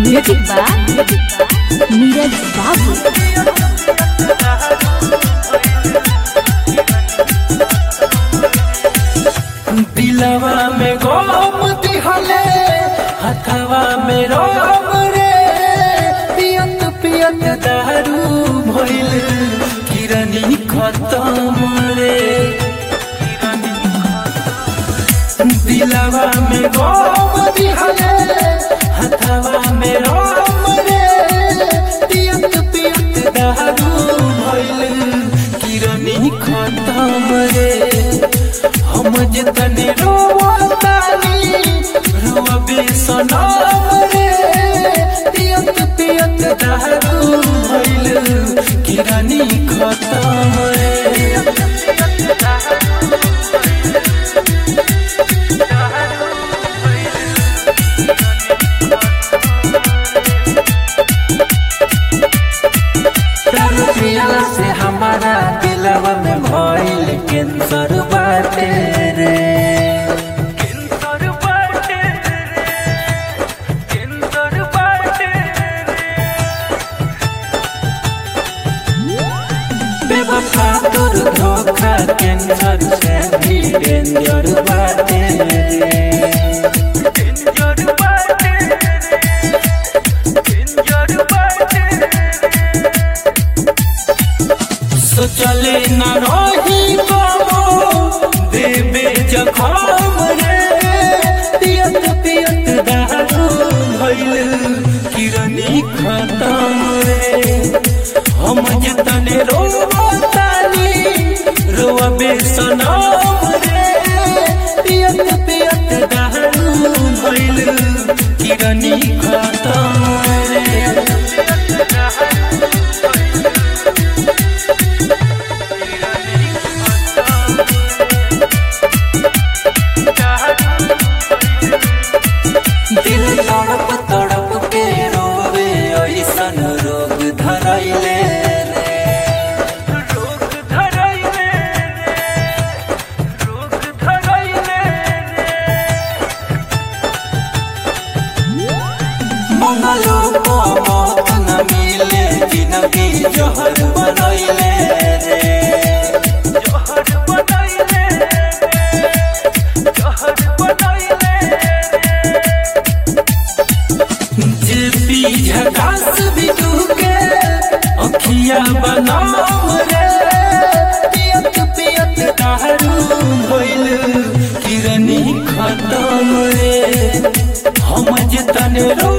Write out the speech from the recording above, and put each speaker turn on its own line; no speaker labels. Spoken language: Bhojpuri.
म्यूजिक बा नीरज बाबू
दिलवा में गोम दिहले हथवा में रोम रे पियत पियत दारू भइल किरनी खत्म रे दिलवा में गोम दिहले हथवा में रोम रे पियत पियत दारू भइल किरनी खत्म रे हम जितने रोवतानी रोवे सनम रे पियत पियत दारू भइल किरानी खत्म रे दारू पियला से हमारा दिलवा में भइल कैंसर बाटे रे कैंसर बाटे रे कैंसर बाटे बेवफा तोर धोखा कैंसर से भी डेंजर बाटे रे डेंजर बाटे रे डेंजर बाटे सोचले न रही बाबो देवे जखम रे पियत पियत दारू भइल किरनी खत्म रे हम जतने रोवतानी रोवे सनम रे पियत पियत दारू भइल किरनी खत्म रे दिल तड़प तड़प के रोवे ऐसन रोग धरैले रे रोग धरैले रे रोग धरैले रे मंगलो को मौत न मिले जिंदगी जहर बनैले रे जहर बनैले रे जहर बनैले जे पी झकास भी के अखिया बनाम रे पियत पियत दारू भइल किरनी खत्म रे हम जतन रो